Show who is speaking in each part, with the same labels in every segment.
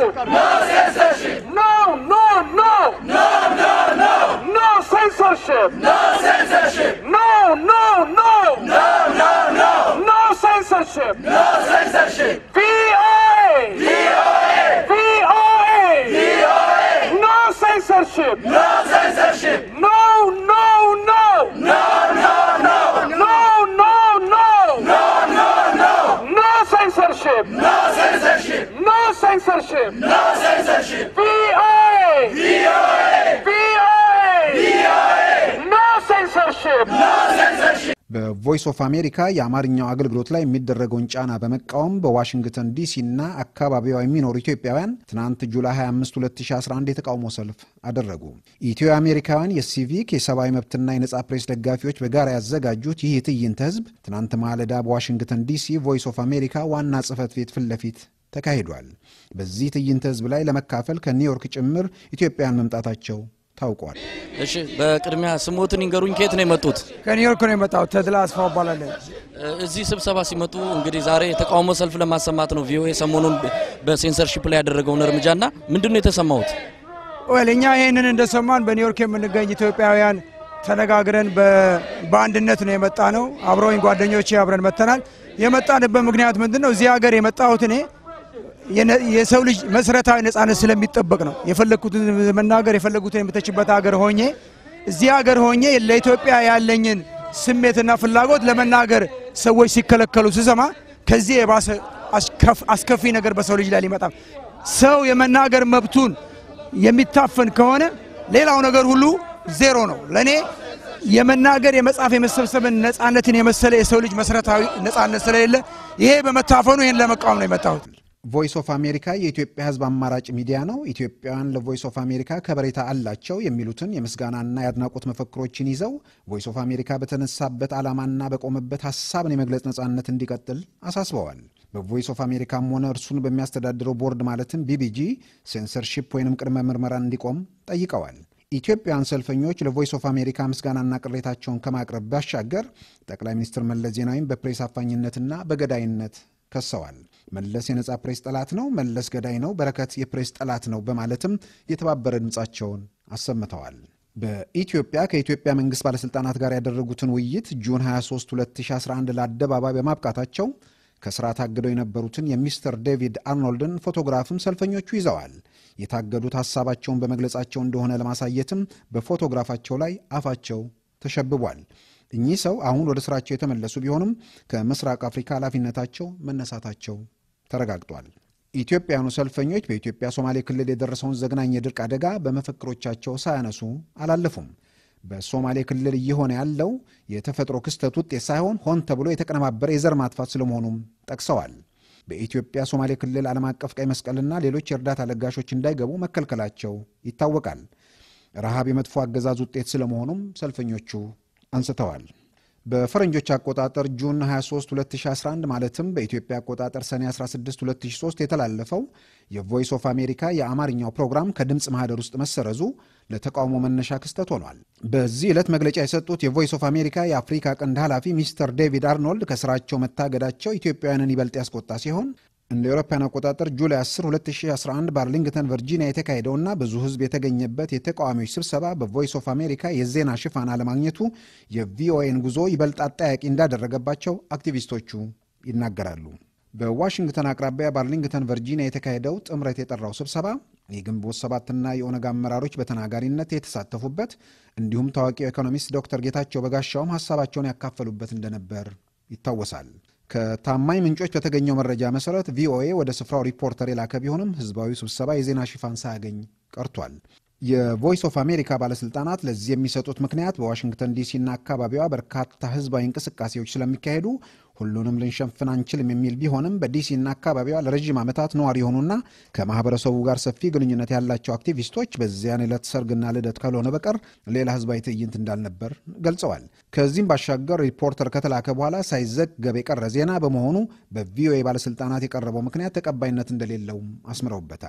Speaker 1: censorship. No censorship. No, no, no. No, no, no. No censorship. No censorship. No, no, no. No, no, no. No censorship. No censorship. VOA. VOA. VOA. VOA. No censorship. No censorship. No, no, no. No, no, no. No, no, no. No, no, no. No censorship. No censorship. No censorship. No censorship. VOA. VOA. VOA. VOA. No censorship. No censorship.
Speaker 2: በቮይስ ኦፍ አሜሪካ የአማርኛው አገልግሎት ላይ የሚደረገውን ጫና በመቃወም በዋሽንግተን ዲሲ እና አካባቢዋ የሚኖሩ ኢትዮጵያውያን ትናንት ጁላይ 25 2011 የተቃውሞ ሰልፍ አደረጉ። ኢትዮ አሜሪካውያን የሲቪክ የሰብአዊ መብትና የነጻ ፕሬስ ደጋፊዎች በጋራ ያዘጋጁት ይህ ትዕይንተ ህዝብ ትናንት ማለዳ በዋሽንግተን ዲሲ ቮይስ ኦፍ አሜሪካ ዋና ጽህፈት ቤት ፊት ለፊት ተካሂዷል። በዚህ ትዕይንተ ህዝብ ላይ ለመካፈል ከኒውዮርክ ጭምር ኢትዮጵያውያን መምጣታቸው ታውቋል።
Speaker 3: እሺ በቅድሚያ ስሞትን ይንገሩኝ። ከየት ነው የመጡት?
Speaker 4: ከኒውዮርክ ነው የመጣው። ተድላ አስፋው እባላለሁ።
Speaker 3: እዚህ ስብሰባ ሲመጡ እንግዲህ ዛሬ የተቃውሞ ሰልፍ ለማሰማት ነው ቪኦኤ ሰሞኑን በሴንሰርሺፕ ላይ ያደረገውን እርምጃና ምንድን ነው የተሰማሁት?
Speaker 4: ወል እኛ ይህንን እንደሰማን በኒውዮርክ የምንገኝ ኢትዮጵያውያን ተነጋግረን በአንድነት ነው የመጣ ነው። አብረውኝ ጓደኞቼ አብረን መጥተናል። የመጣንበት ምክንያት ምንድን ነው? እዚህ ሀገር የመጣሁት እኔ የሰው ልጅ መሰረታዊ ነጻነት ስለሚጠበቅ ነው። የፈለግኩትን መናገር የፈለጉትን የምተችበት ሀገር ሆኜ እዚህ ሀገር ሆኜ ለኢትዮጵያ ያለኝን ስሜትና ፍላጎት ለመናገር ሰዎች ሲከለከሉ ስሰማ ከዚህ የባሰ አስከፊ ነገር በሰው ልጅ ላይ ሊመጣም ሰው የመናገር መብቱን የሚታፈን ከሆነ ሌላው ነገር ሁሉ ዜሮ ነው። ለእኔ የመናገር የመጻፍ የመሰብሰብን ነጻነትን የመሰለ የሰው ልጅ መሰረታዊ ነጻነት ስለሌለ ይሄ በመታፈኑ ይህን ለመቃወም ነው የመጣሁት።
Speaker 2: ቮይስ ኦፍ አሜሪካ የኢትዮጵያ ሕዝብ አማራጭ ሚዲያ ነው። ኢትዮጵያውያን ለቮይስ ኦፍ አሜሪካ ከበሬታ አላቸው የሚሉትን የምስጋናና የአድናቆት መፈክሮችን ይዘው ቮይስ ኦፍ አሜሪካ በተነሳበት ዓላማና በቆመበት ሀሳብን የመግለጽ ነጻነት እንዲቀጥል አሳስበዋል። በቮይስ ኦፍ አሜሪካም ሆነ እርሱን በሚያስተዳድረው ቦርድ ማለትም ቢቢጂ ሴንሰርሺፕ ወይንም ቅድመ ምርመራ እንዲቆም ጠይቀዋል። ኢትዮጵያውያን ሰልፈኞች ለቮይስ ኦፍ አሜሪካ ምስጋናና ቅሬታቸውን ከማቅረብ ባሻገር ጠቅላይ ሚኒስትር መለስ ዜናዊን በፕሬስ አፋኝነትና በገዳይነት ከሰዋል። መለስ የነጻ ፕሬስ ጠላት ነው፣ መለስ ገዳይ ነው፣ በረከት የፕሬስ ጠላት ነው በማለትም የተባበረ ድምፃቸውን አሰምተዋል። በኢትዮጵያ ከኢትዮጵያ መንግሥት ባለሥልጣናት ጋር ያደረጉትን ውይይት ጁን 23 2011 ለአደባባይ በማብቃታቸው ከስራ ታግደው የነበሩትን የሚስተር ዴቪድ አርኖልድን ፎቶግራፍም ሰልፈኞቹ ይዘዋል። የታገዱት ሐሳባቸውን በመግለጻቸው እንደሆነ ለማሳየትም በፎቶግራፋቸው ላይ አፋቸው ተሸብቧል። እኚህ ሰው አሁን ወደ ስራቸው የተመለሱ ቢሆንም ከምስራቅ አፍሪካ ኃላፊነታቸው መነሳታቸው ተረጋግጧል። ኢትዮጵያውያኑ ሰልፈኞች በኢትዮጵያ ሶማሌ ክልል የደረሰውን ዘግናኝ የድርቅ አደጋ በመፈክሮቻቸው ሳያነሱ አላለፉም። በሶማሌ ክልል እየሆነ ያለው የተፈጥሮ ክስተት ውጤት ሳይሆን ሆን ተብሎ የተቀነባበረ የዘር ማጥፋት ስለመሆኑም ጠቅሰዋል። በኢትዮጵያ ሶማሌ ክልል ዓለም አቀፍ ቀይ መስቀልና ሌሎች የእርዳታ ለጋሾች እንዳይገቡ መከልከላቸው ይታወቃል። ረሃብ የመጥፎ አገዛዝ ውጤት ስለመሆኑም ሰልፈኞቹ አንስተዋል። በፈረንጆች አቆጣጠር ጁን 23 2011 ማለትም በኢትዮጵያ አቆጣጠር ሰኔ 16 2003 የተላለፈው የቮይስ ኦፍ አሜሪካ የአማርኛው ፕሮግራም ከድምፅ ማህደር ውስጥ መሰረዙ ለተቃውሞ መነሻ ክስተት ሆኗል። በዚህ ዕለት መግለጫ የሰጡት የቮይስ ኦፍ አሜሪካ የአፍሪካ ቀንድ ኃላፊ ሚስተር ዴቪድ አርኖልድ ከስራቸው መታገዳቸው ኢትዮጵያውያንን ይበልጥ ያስቆጣ ሲሆን እንደ አውሮፓውያን አቆጣጠር ጁላይ 10 2011 በአርሊንግተን ቨርጂኒያ የተካሄደውና ብዙ ሕዝብ የተገኘበት የተቃዋሚዎች ስብሰባ በቮይስ ኦፍ አሜሪካ የዜና ሽፋን አለማግኘቱ የቪኦኤን ጉዞ ይበልጥ አጠያቂ እንዳደረገባቸው አክቲቪስቶቹ ይናገራሉ። በዋሽንግተን አቅራቢያ በአርሊንግተን ቨርጂኒያ የተካሄደው ጥምረት የጠራው ስብሰባ የግንቦት ሰባትና የኦነግ አመራሮች በተናጋሪነት የተሳተፉበት እንዲሁም ታዋቂው ኢኮኖሚስት ዶክተር ጌታቸው በጋሻውም ሀሳባቸውን ያካፈሉበት እንደነበር ይታወሳል። ከታማኝ ምንጮች በተገኘው መረጃ መሰረት ቪኦኤ ወደ ስፍራው ሪፖርተር የላከ ቢሆንም ህዝባዊ ስብሰባ የዜና ሽፋን ሳያገኝ ቀርቷል። የቮይስ ኦፍ አሜሪካ ባለስልጣናት ለዚህ የሚሰጡት ምክንያት በዋሽንግተን ዲሲና አካባቢዋ በርካታ ህዝባዊ እንቅስቃሴዎች ስለሚካሄዱ ሁሉንም ልንሸፍን አንችልም የሚል ቢሆንም በዲሲና አካባቢዋ ለረዥም ዓመታት ነዋሪ የሆኑና ከማህበረሰቡ ጋር ሰፊ ግንኙነት ያላቸው አክቲቪስቶች በዚያን ዕለት ሰርግና ልደት ካልሆነ በቀር ሌላ ህዝባዊ ትዕይንት እንዳልነበር ገልጸዋል። ከዚህም ባሻገር ሪፖርተር ከተላከ በኋላ ሳይዘገብ የቀረ ዜና በመሆኑ በቪኦኤ ባለስልጣናት የቀረበው ምክንያት ተቀባይነት እንደሌለውም አስምረውበታል።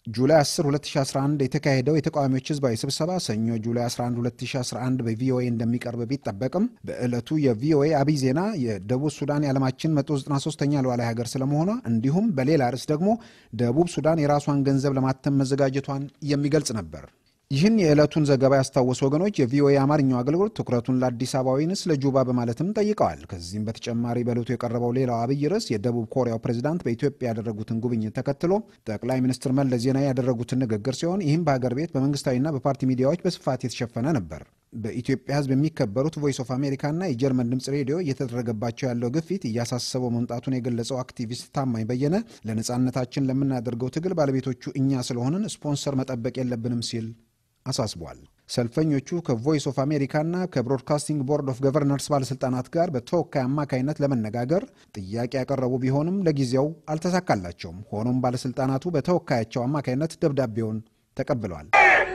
Speaker 2: ጁላይ 10 2011 የተካሄደው የተቃዋሚዎች ህዝባዊ ስብሰባ ሰኞ ጁላይ 11 2011 በቪኦኤ እንደሚቀርብ ቢጠበቅም በዕለቱ የቪኦኤ አብይ ዜና የደቡብ ሱዳን የዓለማችን 193ኛ ሉዓላዊ ሀገር ስለመሆኗ እንዲሁም በሌላ ርዕስ ደግሞ ደቡብ ሱዳን የራሷን ገንዘብ ለማተም መዘጋጀቷን የሚገልጽ ነበር። ይህን የዕለቱን ዘገባ ያስታወሱ ወገኖች የቪኦኤ አማርኛው አገልግሎት ትኩረቱን ለአዲስ አበባ ወይንስ ለጁባ በማለትም ጠይቀዋል። ከዚህም በተጨማሪ በዕለቱ የቀረበው ሌላው አብይ ርዕስ የደቡብ ኮሪያው ፕሬዚዳንት በኢትዮጵያ ያደረጉትን ጉብኝት ተከትሎ ጠቅላይ ሚኒስትር መለስ ዜናዊ ያደረጉትን ንግግር ሲሆን ይህም በሀገር ቤት በመንግስታዊና በፓርቲ ሚዲያዎች በስፋት የተሸፈነ ነበር። በኢትዮጵያ ሕዝብ የሚከበሩት ቮይስ ኦፍ አሜሪካና የጀርመን ድምፅ ሬዲዮ እየተደረገባቸው ያለው ግፊት እያሳሰበው መምጣቱን የገለጸው አክቲቪስት ታማኝ በየነ ለነፃነታችን ለምናደርገው ትግል ባለቤቶቹ እኛ ስለሆንን ስፖንሰር መጠበቅ የለብንም ሲል አሳስቧል። ሰልፈኞቹ ከቮይስ ኦፍ አሜሪካና ከብሮድካስቲንግ ቦርድ ኦፍ ገቨርነርስ ባለሥልጣናት ጋር በተወካይ አማካይነት ለመነጋገር ጥያቄ ያቀረቡ ቢሆንም ለጊዜው አልተሳካላቸውም። ሆኖም ባለሥልጣናቱ በተወካያቸው አማካይነት ደብዳቤውን ተቀብለዋል።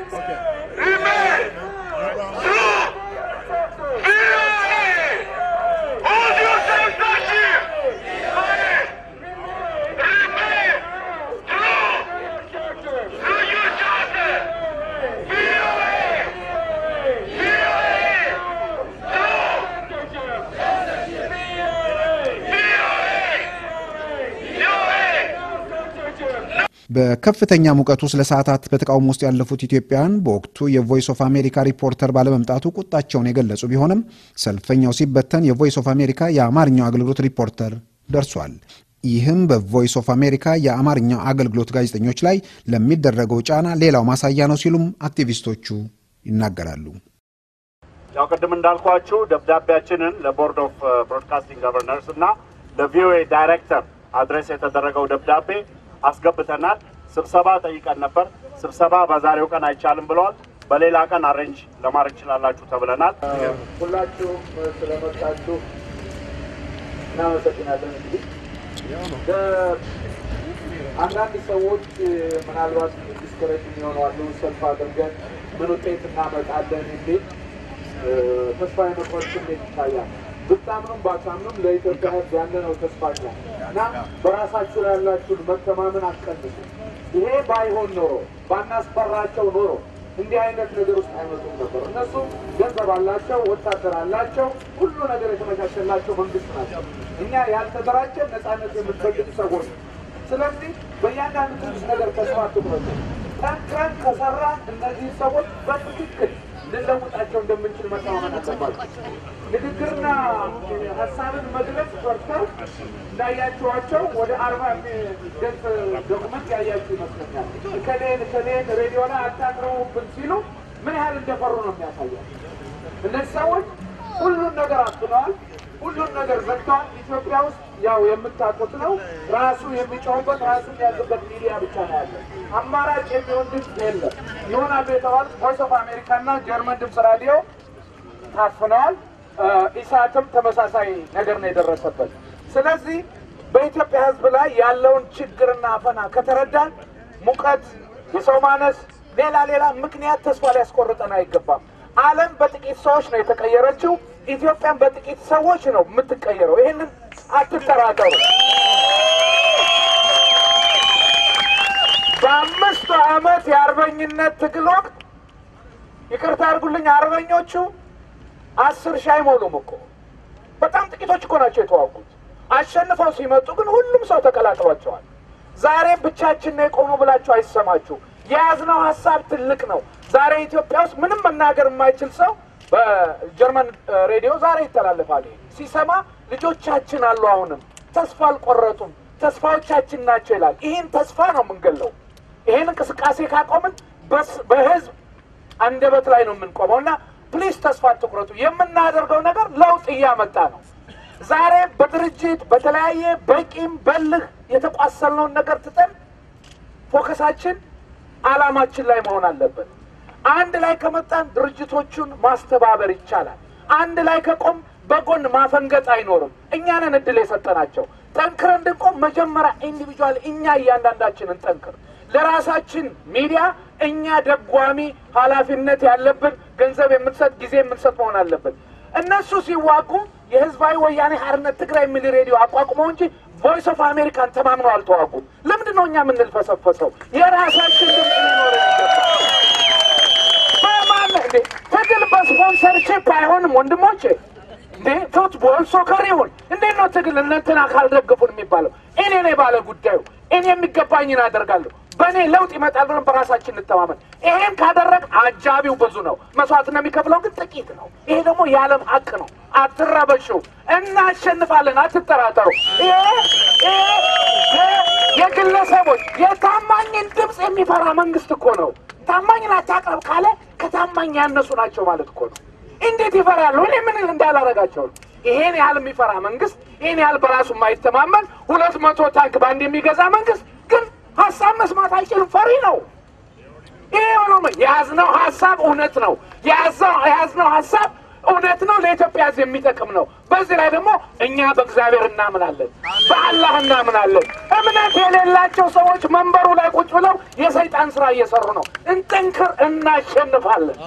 Speaker 2: በከፍተኛ ሙቀት ውስጥ ለሰዓታት በተቃውሞ ውስጥ ያለፉት ኢትዮጵያውያን በወቅቱ የቮይስ ኦፍ አሜሪካ ሪፖርተር ባለመምጣቱ ቁጣቸውን የገለጹ ቢሆንም ሰልፈኛው ሲበተን የቮይስ ኦፍ አሜሪካ የአማርኛው አገልግሎት ሪፖርተር ደርሷል። ይህም በቮይስ ኦፍ አሜሪካ የአማርኛው አገልግሎት ጋዜጠኞች ላይ ለሚደረገው ጫና ሌላው ማሳያ ነው ሲሉም አክቲቪስቶቹ ይናገራሉ።
Speaker 5: ያው ቅድም እንዳልኳችሁ ደብዳቤያችንን ለቦርድ ኦፍ ብሮድካስቲንግ ገቨርነርስ እና ለቪኦኤ ዳይሬክተር አድሬስ የተደረገው ደብዳቤ አስገብተናል። ስብሰባ ጠይቀን ነበር። ስብሰባ በዛሬው ቀን አይቻልም ብለዋል። በሌላ ቀን አሬንጅ ለማድረግ ይችላላችሁ ተብለናል። ሁላችሁም ስለመጣችሁ እናመሰግናለን። እንግዲህ አንዳንድ ሰዎች ምናልባት ዲስከሬጅ የሚሆነዋሉ ሰልፍ አድርገን ምን ውጤት እናመጣለን የሚል ተስፋ የመቁረጥ ስሜት ይታያል። ብታምኑም ባታምኑም ለኢትዮጵያ ሕዝብ ያለነው ተስፋ ነው እና በራሳችሁ ላይ ያላችሁን መተማመን አትቀንሱ። ይሄ ባይሆን ኖሮ ባናስፈራቸው ኖሮ እንዲህ አይነት ነገር ውስጥ አይመጡም ነበር። እነሱ ገንዘብ አላቸው፣ ወታደር አላቸው፣ ሁሉ ነገር የተመቻቸላቸው መንግስት ናቸው። እኛ ያልተደራጀን ነፃነት የምንፈልግ ሰዎች። ስለዚህ በእያንዳንዱ ትንሽ ነገር ተስፋ አትቁረጡ። ጠንክረን ከሰራን እነዚህ ሰዎች በትክክል ልንለውጣቸው እንደምንችል መተማመን አለባቸው። ንግግርና ሀሳብን መግለጽ ፈርተው እንዳያቸዋቸው ወደ አርባ ገጽ ዶክመንት ያያችሁ ይመስለኛል። እከሌን እከሌን ሬዲዮ ላይ አታቅርቡብን ሲሉ ምን ያህል እንደፈሩ ነው የሚያሳያል። እነዚህ ሰዎች ሁሉን ነገር አፍነዋል። ሁሉን ነገር ዘግተዋል። ኢትዮጵያ ውስጥ ያው የምታውቁት ነው። ራሱ የሚጮህበት ራሱ የሚያዝበት ሚዲያ ብቻ ነው ያለ። አማራጭ የሚሆን ድምፅ የለም። ይሆናሉ የተባሉት ቮይስ ኦፍ አሜሪካ እና ጀርመን ድምፅ ራዲዮ ታፍነዋል። ኢሳትም ተመሳሳይ ነገር ነው የደረሰበት። ስለዚህ በኢትዮጵያ ሕዝብ ላይ ያለውን ችግርና አፈና ከተረዳን ሙቀት፣ የሰው ማነስ፣ ሌላ ሌላ ምክንያት ተስፋ ሊያስቆርጠን አይገባም። ዓለም በጥቂት ሰዎች ነው የተቀየረችው። ኢትዮጵያን በጥቂት ሰዎች ነው የምትቀየረው። ይህንን አትጠራጠሩ። በአምስቱ ዓመት የአርበኝነት ትግል ወቅት ይቅርታ አድርጉልኝ፣ አርበኞቹ አስር ሺህ አይሞሉም እኮ በጣም ጥቂቶች እኮ ናቸው የተዋጉት። አሸንፈው ሲመጡ ግን ሁሉም ሰው ተቀላቅሏቸዋል። ዛሬም ብቻችን ነው የቆሙ ብላችሁ አይሰማችሁ። የያዝነው ሀሳብ ትልቅ ነው። ዛሬ ኢትዮጵያ ውስጥ ምንም መናገር የማይችል ሰው በጀርመን ሬዲዮ ዛሬ ይተላለፋል። ሲሰማ ልጆቻችን አሉ፣ አሁንም ተስፋ አልቆረጡም፣ ተስፋዎቻችን ናቸው ይላል። ይህን ተስፋ ነው የምንገለው። ይህን እንቅስቃሴ ካቆምን በህዝብ አንደበት ላይ ነው የምንቆመው እና ፕሊስ ተስፋ አትቁረጡ። የምናደርገው ነገር ለውጥ እያመጣ ነው። ዛሬ በድርጅት በተለያየ በቂም በልህ የተቋሰልነውን ነገር ትተን ፎከሳችን አላማችን ላይ መሆን አለበት። አንድ ላይ ከመጣን ድርጅቶቹን ማስተባበር ይቻላል። አንድ ላይ ከቆም በጎን ማፈንገጥ አይኖርም። እኛንን እድል የሰጠናቸው ጠንክረን እንድንቆም መጀመሪያ ኢንዲቪጁዋል እኛ እያንዳንዳችንን ጠንክር ለራሳችን ሚዲያ እኛ ደጓሚ ኃላፊነት ያለብን ገንዘብ የምንሰጥ ጊዜ የምንሰጥ መሆን አለብን። እነሱ ሲዋጉ የህዝባዊ ወያኔ ሓርነት ትግራይ የሚል ሬዲዮ አቋቁመው እንጂ ቮይስ ኦፍ አሜሪካን ተማምነው አልተዋጉም። ለምንድን ነው እኛ የምንልፈሰፈሰው? የራሳችን ድምፅ ሊኖር ይገባል። በማን እንዴ ትግል በስፖንሰርሺፕ አይሆንም ወንድሞቼ። እንዴ ፉትቦል ሶከር ይሁን እንዴት ነው ትግል እነንትና ካልደገፉን የሚባለው? እኔ ነኝ ባለ ጉዳዩ። እኔ የሚገባኝን አደርጋለሁ። በእኔ ለውጥ ይመጣል ብለን በራሳችን እንተማመን። ይሄን ካደረግ አጃቢው ብዙ ነው፣ መስዋዕት ነው የሚከፍለው ግን ጥቂት ነው። ይሄ ደግሞ የዓለም ሀቅ ነው። አትረበሹ፣ እናሸንፋለን፣ አትጠራጠሩ። ይሄ ይሄ የግለሰቦች የታማኝን ድምፅ የሚፈራ መንግስት እኮ ነው። ታማኝን አታቅርብ ካለ ከታማኝ ያነሱ ናቸው ማለት እኮ ነው። እንዴት ይፈራሉ? እኔ ምን እንዳላረጋቸው ነው? ይሄን ያህል የሚፈራ መንግስት፣ ይሄን ያህል በራሱ የማይተማመን ሁለት መቶ ታንክ በአንድ የሚገዛ መንግስት ግን ሀሳብ መስማት አይችልም። ፈሪ ነው። ይሄ ሆኖ የያዝነው ሀሳብ እውነት ነው። የያዝነው ሀሳብ እውነት ነው። ለኢትዮጵያ ሕዝብ የሚጠቅም ነው። በዚህ ላይ ደግሞ እኛ በእግዚአብሔር እናምናለን፣ በአላህ እናምናለን። እምነት የሌላቸው ሰዎች መንበሩ ላይ ቁጭ ብለው የሰይጣን ስራ እየሰሩ ነው። እንጠንክር፣ እናሸንፋለን።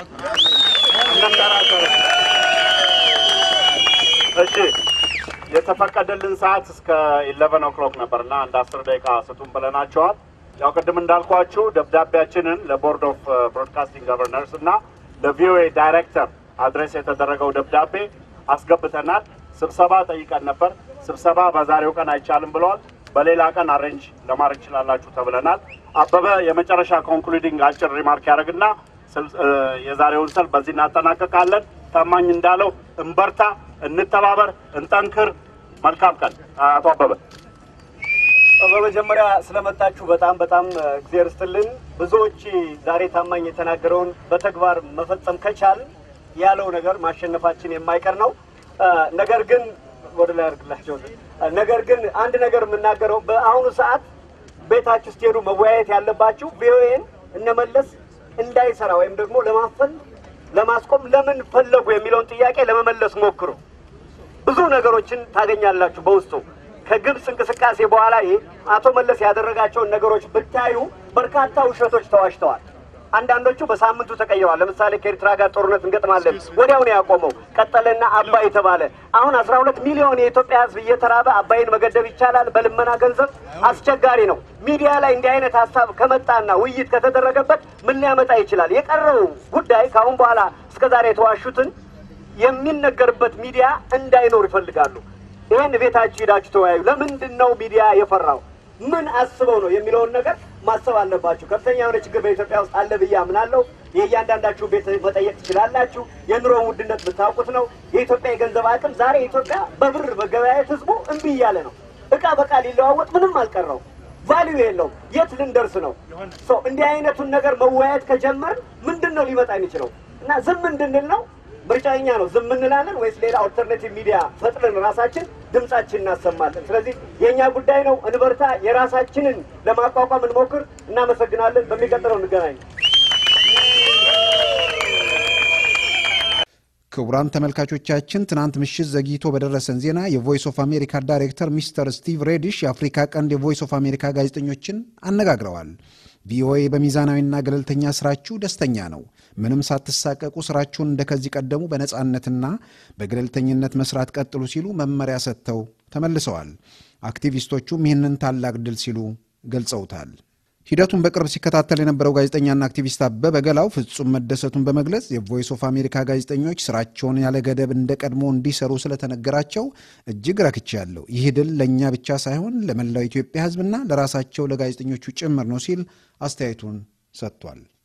Speaker 6: እሺ የተፈቀደልን ሰዓት እስከ ኢለቨን ኦክሎክ ነበር እና አንድ አስር ደቂቃ ስጡን ብለናቸዋል። ያው ቅድም እንዳልኳችሁ ደብዳቤያችንን ለቦርድ ኦፍ ብሮድካስቲንግ ገቨርነርስ እና ለቪኦኤ ዳይሬክተር አድሬስ የተደረገው ደብዳቤ አስገብተናል። ስብሰባ ጠይቀን ነበር። ስብሰባ በዛሬው ቀን አይቻልም ብለዋል። በሌላ ቀን አሬንጅ ለማድረግ ይችላላችሁ ተብለናል። አበበ የመጨረሻ ኮንክሉዲንግ አጭር ሪማርክ ያደርግና የዛሬውን ሰልፍ በዚህ እናጠናቀቃለን። ታማኝ እንዳለው እንበርታ፣ እንተባበር፣ እንጠንክር። መልካም ቀን። አቶ አበበ
Speaker 7: በመጀመሪያ ስለመጣችሁ በጣም በጣም እግዜር ስትልን። ብዙዎች ዛሬ ታማኝ የተናገረውን በተግባር መፈጸም ከቻል ያለው ነገር ማሸነፋችን የማይቀር ነው። ነገር ግን ወደ ላይ አድርግላቸው። ነገር ግን አንድ ነገር የምናገረው በአሁኑ ሰዓት ቤታችሁ ስትሄዱ መወያየት ያለባችሁ ቪኦኤን እነመለስ እንዳይሰራ ወይም ደግሞ ለማፈን ለማስቆም ለምን ፈለጉ የሚለውን ጥያቄ ለመመለስ ሞክሩ። ብዙ ነገሮችን ታገኛላችሁ በውስጡ። ከግብፅ እንቅስቃሴ በኋላ ይህ አቶ መለስ ያደረጋቸውን ነገሮች ብታዩ በርካታ ውሸቶች ተዋሽተዋል። አንዳንዶቹ በሳምንቱ ተቀይረዋል። ለምሳሌ ከኤርትራ ጋር ጦርነት እንገጥማለን ወዲያው ነው ያቆመው። ቀጠለና አባይ ተባለ። አሁን አስራ ሁለት ሚሊዮን የኢትዮጵያ ሕዝብ እየተራበ አባይን መገደብ ይቻላል በልመና ገንዘብ? አስቸጋሪ ነው። ሚዲያ ላይ እንዲህ አይነት ሀሳብ ከመጣና ውይይት ከተደረገበት ምን ሊያመጣ ይችላል? የቀረው ጉዳይ ከአሁን በኋላ እስከዛሬ የተዋሹትን የሚነገርበት ሚዲያ እንዳይኖር ይፈልጋሉ። ይህን ቤታችሁ ሄዳችሁ ተወያዩ። ለምንድን ነው ሚዲያ የፈራው? ምን አስበው ነው የሚለውን ነገር ማሰብ አለባችሁ። ከፍተኛ የሆነ ችግር በኢትዮጵያ ውስጥ አለ ብዬ አምናለሁ። የእያንዳንዳችሁ ቤት መጠየቅ ትችላላችሁ። የኑሮ ውድነት ብታውቁት ነው። የኢትዮጵያ የገንዘብ አቅም ዛሬ ኢትዮጵያ በብር መገበያየት ህዝቡ እምቢ እያለ ነው። እቃ በቃ ሊለዋወጥ ምንም አልቀረው፣ ቫሊዩ የለውም። የት ልንደርስ ነው? እንዲህ አይነቱን ነገር መወያየት ከጀመር ምንድን ነው ሊመጣ የሚችለው? እና ዝም እንድንል ነው ምርጫኛ ነው። ዝም እንላለን ወይስ ሌላ ኦልተርኔቲቭ ሚዲያ ፈጥረን ራሳችን ድምጻችን እናሰማለን? ስለዚህ የእኛ ጉዳይ ነው። እንበርታ፣ የራሳችንን ለማቋቋም እንሞክር። እናመሰግናለን። በሚቀጥለው እንገናኝ።
Speaker 2: ክቡራን ተመልካቾቻችን ትናንት ምሽት ዘግይቶ በደረሰን ዜና የቮይስ ኦፍ አሜሪካ ዳይሬክተር ሚስተር ስቲቭ ሬዲሽ የአፍሪካ ቀንድ የቮይስ ኦፍ አሜሪካ ጋዜጠኞችን አነጋግረዋል። ቪኦኤ በሚዛናዊና ገለልተኛ ስራችሁ ደስተኛ ነው። ምንም ሳትሳቀቁ ስራችሁን እንደ ከዚህ ቀደሙ በነፃነትና በገለልተኝነት መስራት ቀጥሉ ሲሉ መመሪያ ሰጥተው ተመልሰዋል። አክቲቪስቶቹም ይህንን ታላቅ ድል ሲሉ ገልጸውታል። ሂደቱን በቅርብ ሲከታተል የነበረው ጋዜጠኛና አክቲቪስት አበበ ገላው ፍጹም መደሰቱን በመግለጽ የቮይስ ኦፍ አሜሪካ ጋዜጠኞች ስራቸውን ያለ ገደብ እንደ ቀድሞ እንዲሰሩ ስለተነገራቸው እጅግ ረክቻለሁ። ይህ ድል ለእኛ ብቻ ሳይሆን ለመላው ኢትዮጵያ ሕዝብና ለራሳቸው ለጋዜጠኞቹ ጭምር ነው ሲል አስተያየቱን ሰጥቷል።